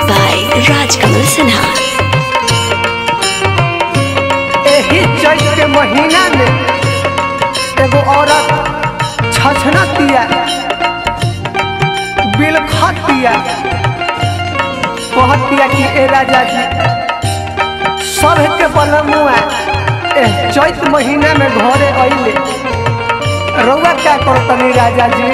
by Rajkamal Sinha. एही चैत के महीना में एगो औरत छछनतिया बिलखतिया कहतिया कि ए राजा जी सब के बलमुआ ए चैत महीना में घरे अइले रउआ क्या करतनी राजा जी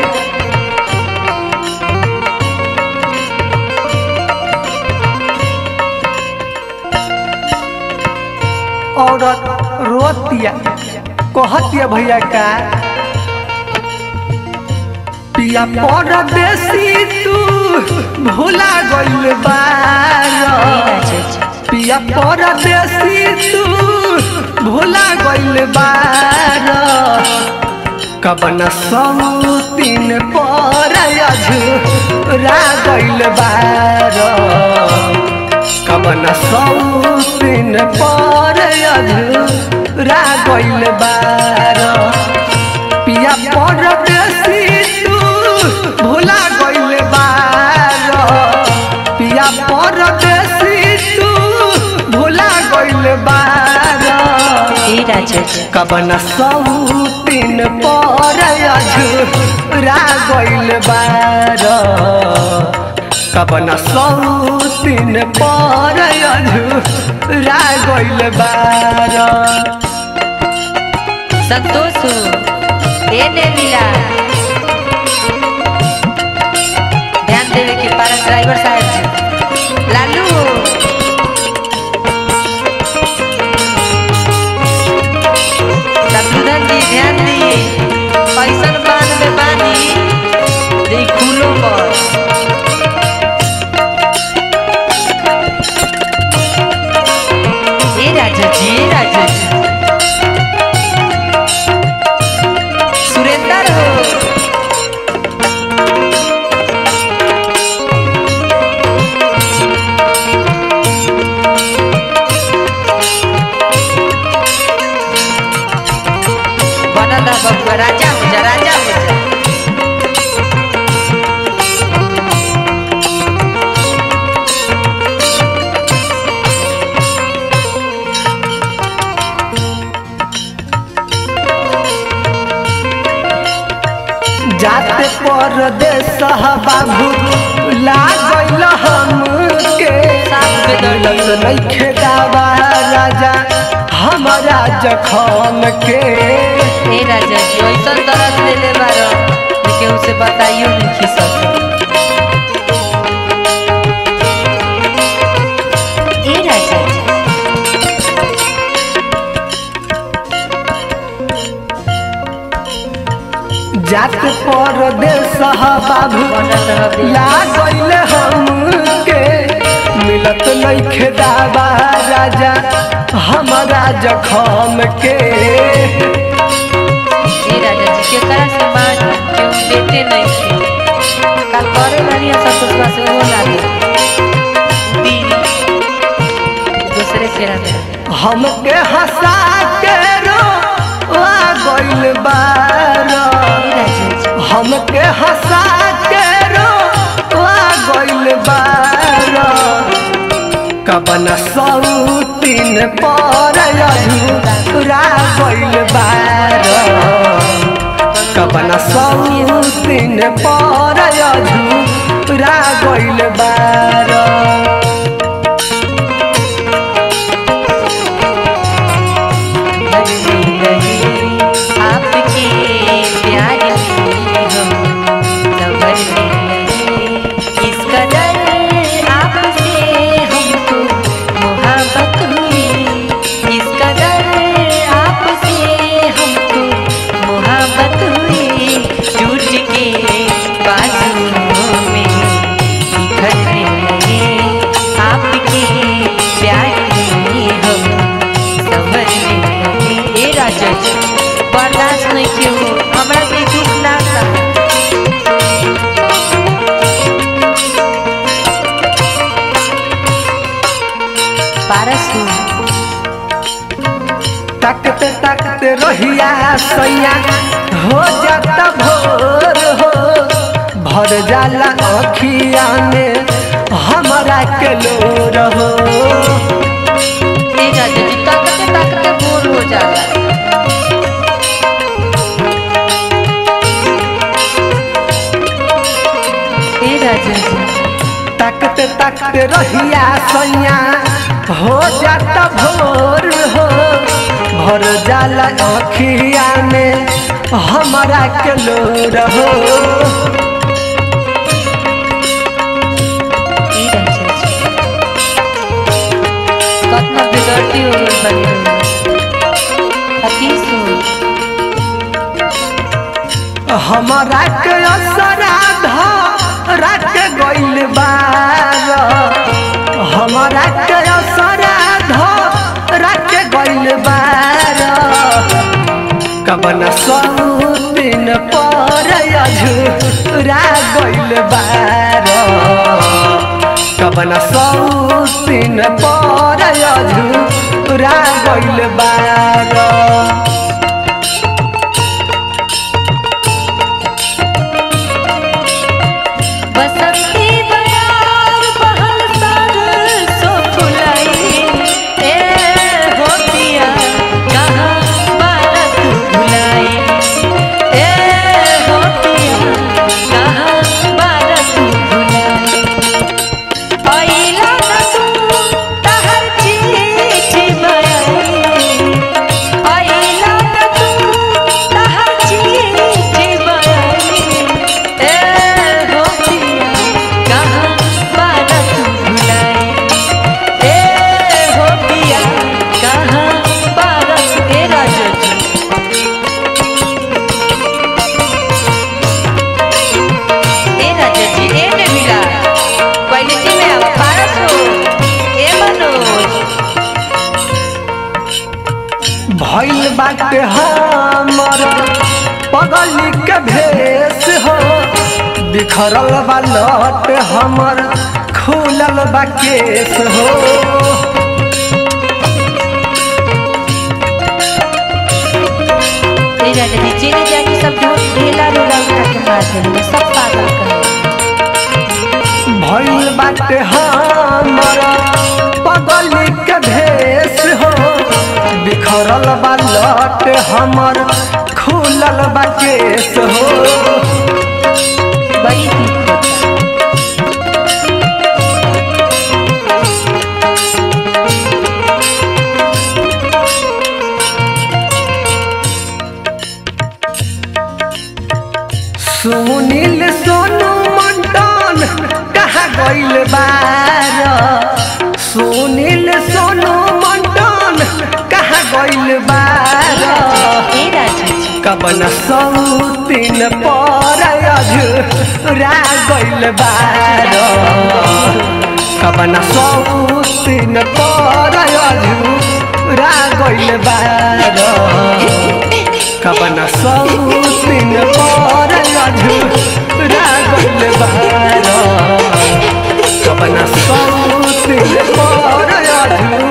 औरत रोतिया कहतिया भैया का पिया परदेसी तू भूला गइल बार पिया परदेसी तू भूला गइल बार कबन समुतीन पर अझुरा गइल बार कबन सौतिन पर अधूरा गइल बार पिया पर बेसी तू भूला गइल बार पिया पर बेसी तू भूला गइल बार ए राजा जी कबन सौतिन पर अझुरा गइल बार कबन सौतिन पर अझुरा गइल बार संतोष ए ने मिला ध्यान देवे के पारा ड्राइवर साहब जी लालू शत्रुधन जी ध्यान दी पैसन बान में बानी दे खुलो पर ए राजा जी ए राजा जी सुरेंदर हो बनल रह बबुआ राजा हो जा राजा हो जा जाते परदेस बाबू लागल हमके साथ में दौड़ मिलत नइखे दावा राजा हमारा जखम के ए राजा जी ऐसन दर्द देले बारो कि केहू से बताइयो नहीं खिसक ए राजा जी जाते परदेस बाबू बनल रह बे लागल हमके मिलत नइखे दावा राजा हमारा जखम के ए राजा जी के तरह से मान केहू बेटे नहीं थे कल करे वाली संतोष से वो ना दे दी दूसरे फेरा में हमके हंसा के रो आ गइल बार ए राजा जी हमके हंसा के रो आ गइल बार कबन सौतीन पर अधूरा गइल बार कबन सौतीन पर अधूरा गइल बार बदली रही आपके प्यार में हम सबर में रहे इस कदर आपसे हमको मोहब्बत हुई इस कदर आपसे हमको मोहब्बत हुई टूट के बाजुओं में बिखरने लगे आपके प्यार में हम समझने लगे ए राजा जी बर्दाश्त नहीं क्यों हमरा से दुख ना था पारस तकते तकते रहिया सैया हो जाता भोर हो भर जाला अखिया में हमरा के काटते रहिया सैया हो जाता भोर हो भर जाला अखिया में हमारा के लोर हो ई राजा जी कतना बिगड़ती हो गई बनी अतीस हो हमारा के असराध रात गइल बार हमारा के असराध रात गइल बार कबन दिन पर अझुरा गइल बार कबन दिन पर अझुरा गइल बार बसंती बयार बहल सर सो फुलाई ए हो पिया कहाँ बालक भुलाई ए हो पिया कहाँ बालक भुलाई अइला न तू तहर चिट्ठी बयाई अइला न तू तहर चिट्ठी बयाई ए हो पिया कहाँ बालक भुलाई ए हो पिया कहाँ बालक ए राजा जी ए राजा जी ए मिला क्वालिटी में अब पारस हो ए मनोज भइल बाटे हमर पगली के भेष हो बिखरल बा लट हमर खुलल बा केस हो ए राजा जी जेने जाके सब ढोल ढेला रोला उठा के मार देंगे सब पागल कर भइल बाटे हमर पगली के भेष हो बिखरल बा लट हमर खुलल बा केस हो बड़ी दुख होता सुनील सोनू मंडन कहाँ गइल बार सुनील सोनू मंडन कहाँ गइल बार ए राजा जी कबन सौतीन पर अझुरा गइल बार कबन सौतीन पर अझुरा गइल बार कबन सौतीन पर अझुरा गइल बार कबन सौतीन पर अझुरा